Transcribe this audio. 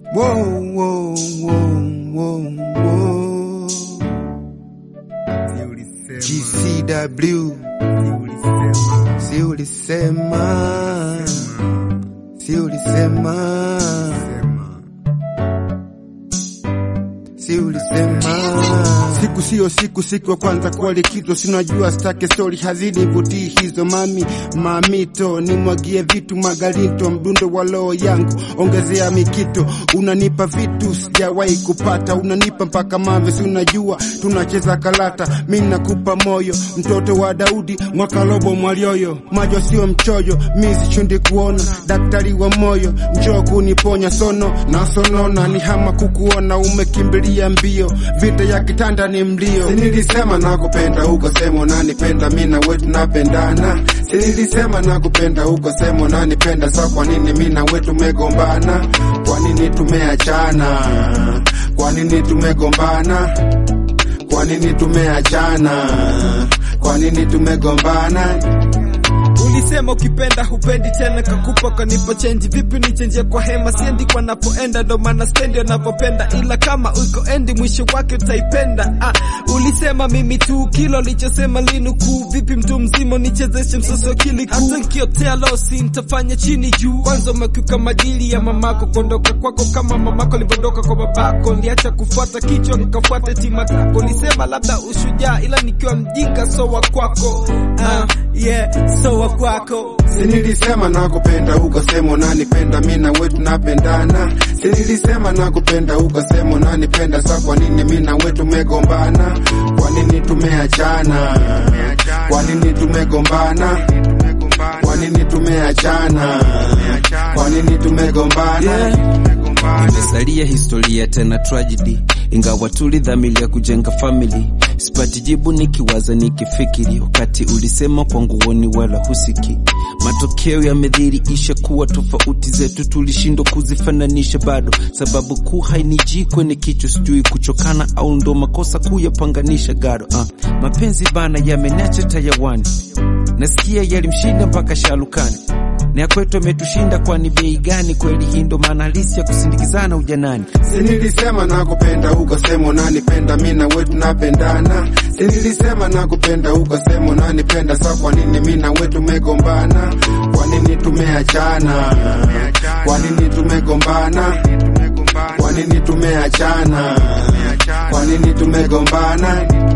Whoa, whoa, whoa, whoa, whoa. GCW si ulisema, si ulisema, si ulisema. Siku siyo siku, siku ya kwanza kwa likizo, sinajua stake story hazinivutii hizo. Mami mamito, nimwagie vitu magalito, mdundo wa roho yangu ongezea mikito. Unanipa vitu sijawahi kupata, unanipa mpaka mawe, si unajua tunacheza kalata. Mi nakupa moyo, mtoto wa Daudi, mwaka robo mwalioyo, majo sio mchoyo, mi sichundi kuona, daktari wa moyo, njoo kuniponya sono na sonona, ni hama kukuona, umekimbilia mbio, vita ya kitanda ni mlio. Si nilisema nakupenda huko sema unanipenda, mi na wetu napendana. Si nilisema nakupenda huko sema unanipenda, sa kwa nini mi na wetu tumegombana? Kwa nini tumeachana? Kwa nini tumegombana? Kwa nini tumeachana? Kwa nini tumegombana? Ulisema ukipenda hupendi tena, kakupa kanipa chenji. Vipi nichenjie kwa hema? Siendi kwa napoenda, ndo maana stendi wanavyopenda, ila kama uko endi mwisho wake utaipenda. Ah, ulisema mimi tu kilo lichosema linukuu. Vipi mtu mzima unichezeshe msoso akili kuu? Hata nkiotea losi nitafanya chini juu. Kwanza umekiuka madili ya mamako, kuondoka kwako kama mamako alivyoondoka kwa babako. Niliacha kufuata kichwa nikafuata tima tako. Ulisema labda ushujaa, ila nikiwa mjinga so wa kwako. Ah, yeah, so wa kwako. Si nilisema nakupenda huko sema unanipenda, mi na wetu napendana. Si nilisema nakupenda huko sema unanipenda, sa kwa nini mi na wetu tumegombana? Kwa nini tumeachana? Kwa nini tumegombana? Kwa nini tumeachana? Kwa nini tumegombana? Imesalia historia tena tragedy, ingawa tulidhamilia kujenga family. Sipati jibu nikiwaza nikifikiri, wakati ulisema kwangu woni wala husiki. Matokeo yamedhihirisha kuwa tofauti zetu tulishindwa kuzifananisha bado. Sababu kuu hainijii kwenye kichwa, sijui kuchokana au ndo makosa kuyapanganisha gado. Uh, mapenzi bana yamenacha tayawani, nasikia yalimshinda mpaka shalukani na ya kwetu ametushinda, kwani bei gani? Kweli hii ndo maana halisi ya kusindikizana ujanani. Si nilisema nakupenda huko sema unanipenda, mi na wetu napendana. Si nilisema nakupenda huko sema unanipenda, sa kwa nini mi na wetu tumegombana? Kwa nini tumeachana? Kwa nini tumegombana? Kwa nini tumeachana? Kwa nini tumegombana?